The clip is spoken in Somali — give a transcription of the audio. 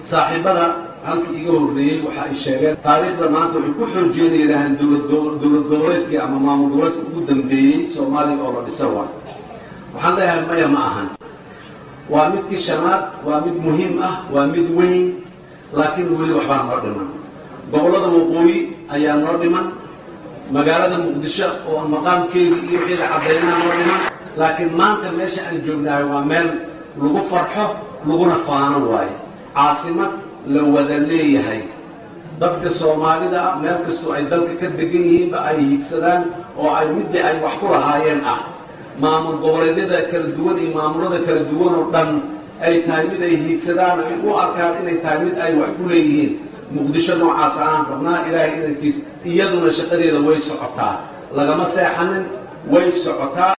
saaxiibada halkii iga horreeyey waxa ay sheegeen taariikhda maanta waxay ku xoojiyeen yidhaahaan dowlad goboleedkii ama maamul goboleedka ugu dambeeyey soomaaliya oo la dhisa waa waxaan leeyahay maya ma ahan waa midkii shanaad waa mid muhiim ah waa mid weyn laakiin weli waxbaa noo dhiman gobollada waqooyi ayaa noo dhiman magaalada muqdisho oo maqaamkeedii iyo wixeeda caddaynaha noo dhiman laakiin maanta meesha aan joognahay waa meel lagu farxo laguna faano waayo caasimad la wada leeyahay dadka soomaalida meel kastoo ay dalka ka degan yihiinba ay hiigsadaan oo ay middii ay wax ku lahaayeen ah maamul goboleedyada kala duwan iyo maamulada kala duwan oo dhan ay tahay mid ay hiigsadaan ay u arkaan inay tahay mid ay wax ku leeyihiin muqdisho noocaas aan rabnaa ilaahay idankiis iyaduna shaqadeeda way socotaa lagama seexanin way socotaa